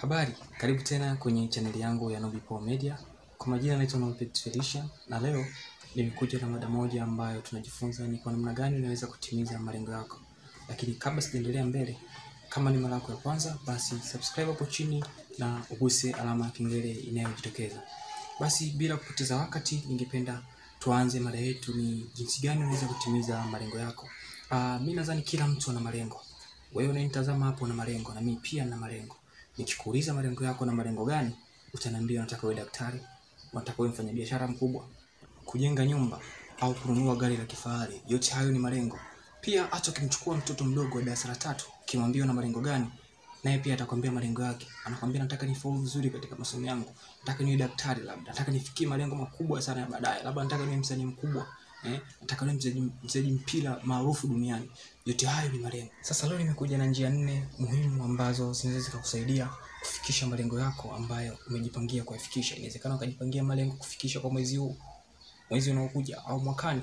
Habari, karibu tena kwenye chaneli yangu ya Nobipo Media. Kwa majina naitwa Nobit Felicia na leo nimekuja na mada moja ambayo tunajifunza ni kwa namna gani unaweza kutimiza malengo yako. Lakini kabla sijaendelea mbele, kama ni mara yako ya kwanza, basi subscribe hapo chini na uguse alama ya kengele inayojitokeza. Basi bila kupoteza wakati, ningependa tuanze mada yetu ni jinsi gani unaweza kutimiza malengo yako. Uh, mi nadhani kila mtu ana malengo. Wewe unanitazama hapo na malengo na mimi pia na malengo. Nikikuuliza malengo yako na malengo gani, utaniambia unataka uwe daktari, unataka uwe mfanyabiashara mkubwa, kujenga nyumba au kununua gari la kifahari. Yote hayo ni malengo. Pia hata ukimchukua mtoto mdogo wa darasa la tatu, ukimwambia una malengo gani, naye pia atakwambia malengo yake. Anakwambia nataka nifaulu vizuri katika masomo yangu, nataka niwe daktari, labda nataka nifikie malengo makubwa sana ya baadaye, labda nataka niwe msanii mkubwa eh, nataka niwe mchezaji mchezaji mpira maarufu duniani. Yote hayo ni malengo. Sasa leo nimekuja na njia nne muhimu ambazo zinaweza zikakusaidia kufikisha malengo yako ambayo umejipangia kuyafikisha. Inawezekana ukajipangia malengo kufikisha kwa mwezi huu, mwezi unaokuja au mwakani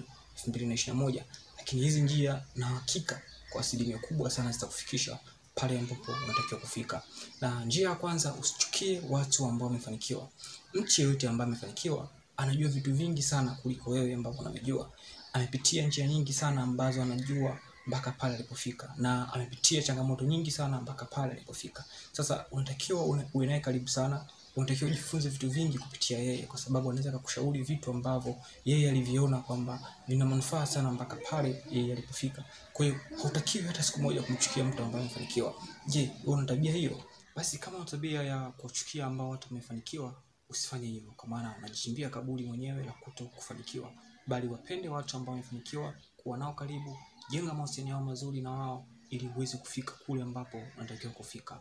2021, lakini hizi njia na hakika kwa asilimia kubwa sana zitakufikisha pale ambapo unatakiwa kufika. Na njia ya kwanza, usichukie watu ambao wamefanikiwa. Mtu yeyote ambaye amefanikiwa anajua vitu vingi sana kuliko wewe ambavyo unavijua. Amepitia njia nyingi sana ambazo anajua mpaka pale alipofika, na amepitia changamoto nyingi sana mpaka pale alipofika. Sasa unatakiwa une- uwe naye karibu sana, unatakiwa ujifunze vitu vingi kupitia yeye, kwa sababu anaweza kukushauri vitu ambavyo yeye aliviona kwamba vina manufaa sana mpaka pale yeye alipofika. Kwa hiyo hautakiwi hata siku moja kumchukia mtu ambaye amefanikiwa. Je, wewe una tabia hiyo? Basi kama una tabia ya kuchukia ambao watu wamefanikiwa, usifanye hivyo, kwa maana unajichimbia kaburi mwenyewe la kuto kufanikiwa, bali wapende watu ambao wamefanikiwa, kuwa nao karibu, jenga mahusiano yao mazuri na wao, ili uweze kufika kule ambapo unatakiwa kufika.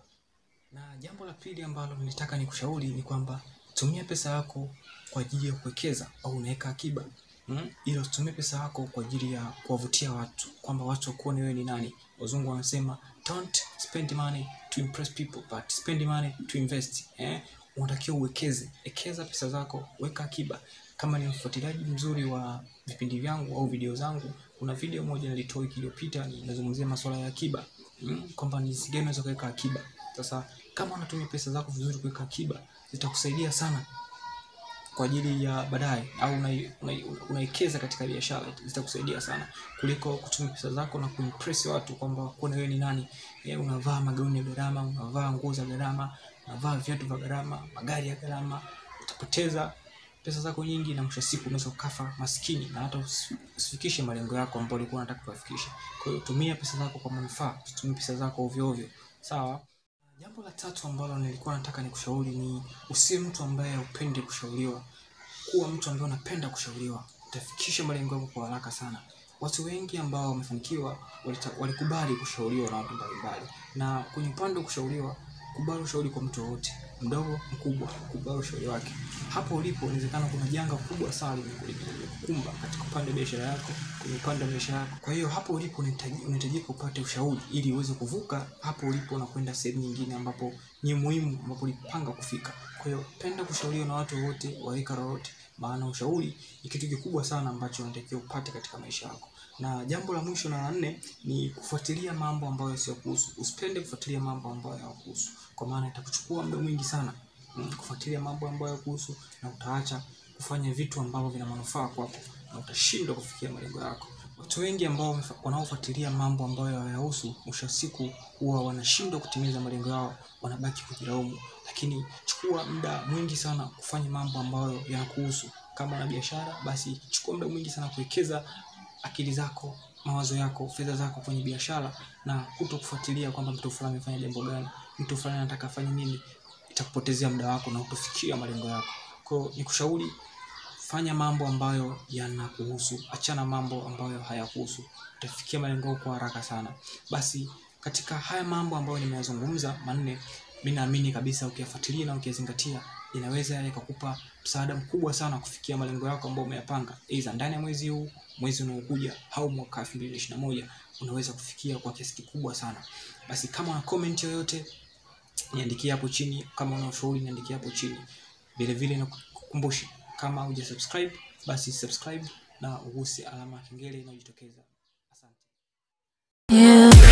Na jambo la pili ambalo nilitaka nikushauri ni kwamba tumia pesa yako kwa ajili ya kuwekeza au unaweka akiba. Mm? Ila usitumie pesa yako kwa ajili ya kuwavutia watu, kwamba watu wakuone wewe ni nani. Wazungu wanasema don't spend money to impress people but spend money to invest. Eh? Unatakiwa uwekeze, ekeza pesa zako, weka akiba. Kama ni mfuatiliaji mzuri wa vipindi vyangu au video zangu, kuna video moja nilitoa wiki iliyopita ninazungumzia masuala ya akiba. Mm? Kwamba ni jinsi gani unaweza kuweka akiba. Sasa kama unatumia pesa zako vizuri kuweka akiba, zitakusaidia sana kwa ajili ya baadaye, au unai- unai- unawekeza katika biashara, zitakusaidia sana kuliko kutumia pesa zako na kuimpress watu kwamba kuona wewe ni nani. Eh, unavaa magauni ya gharama, unavaa nguo za gharama, unavaa viatu vya gharama, magari ya gharama, utapoteza pesa zako nyingi, na mwisho wa siku unaweza ukafa maskini na hata usi- usifikishe malengo yako ambayo ulikuwa unataka kuyafikisha. Kwa hiyo tumia pesa zako kwa manufaa, usitumie pesa zako ovyo ovyo, sawa? Jambo la tatu ambalo nilikuwa nataka nikushauri ni usiwe mtu ambaye haupendi kushauriwa. Kuwa mtu ambaye unapenda kushauriwa, utafikisha malengo yako kwa haraka sana. Watu wengi ambao wamefanikiwa walita- walikubali kushauriwa na watu mbalimbali, na kwenye upande wa kushauriwa, kubali ushauri kwa mtu yoyote, mdogo mkubwa, kubali ushauri wake. Hapo ulipo, inawezekana kuna janga kubwa sana limekukumba katika upande wa biashara yako, kwenye upande wa maisha yako. Kwa hiyo hapo ulipo unahitaji- unahitajika upate ushauri ili uweze kuvuka hapo ulipo na kwenda sehemu nyingine ambapo ni muhimu, ambapo ulipanga kufika. Kwa hiyo penda kushauriwa na watu wote wa rika lolote, maana ushauri ni kitu kikubwa sana ambacho unatakiwa upate katika maisha yako. Na jambo la mwisho na la nne ni kufuatilia mambo ambayo sio kuhusu. Usipende kufuatilia mambo ambayo hayakuhusu, kwa maana itakuchukua muda mwingi sana mm, kufuatilia mambo ambayo hayakuhusu, na utaacha kufanya vitu ambavyo vina manufaa kwako, na utashindwa kufikia malengo yako. Watu wengi ambao wamefa- wanaofuatilia mambo ambayo hayahusu, mwisho wa siku huwa wanashindwa kutimiza malengo yao, wanabaki kujilaumu. Lakini chukua muda mwingi sana kufanya mambo ambayo yanakuhusu. Kama na biashara, basi chukua muda mwingi sana kuwekeza akili zako, mawazo yako, fedha zako kwenye biashara, na kuto kufuatilia kwamba mtu fulani amefanya jambo gani, mtu fulani anataka afanye nini. Itakupotezea muda wako na utofikia malengo yako. Kwa hiyo nikushauri fanya mambo ambayo yanakuhusu, achana mambo ambayo hayakuhusu, utafikia malengo yako kwa haraka sana. Basi katika haya mambo ambayo nimeyazungumza manne, mimi naamini kabisa ukiyafuatilia na ukiyazingatia, inaweza yakakupa msaada mkubwa sana kufikia malengo yako ambayo umeyapanga, aidha ndani ya mwezi huu, mwezi unaokuja, au mwaka 2021 unaweza kufikia kwa kiasi kikubwa sana. Basi kama una comment yoyote niandikie hapo chini. Kama una ushauri niandikie hapo chini. Vile vile nakukumbusha, kama huja subscribe basi subscribe na uguse alama ya kengele inayojitokeza. Asante. Yeah.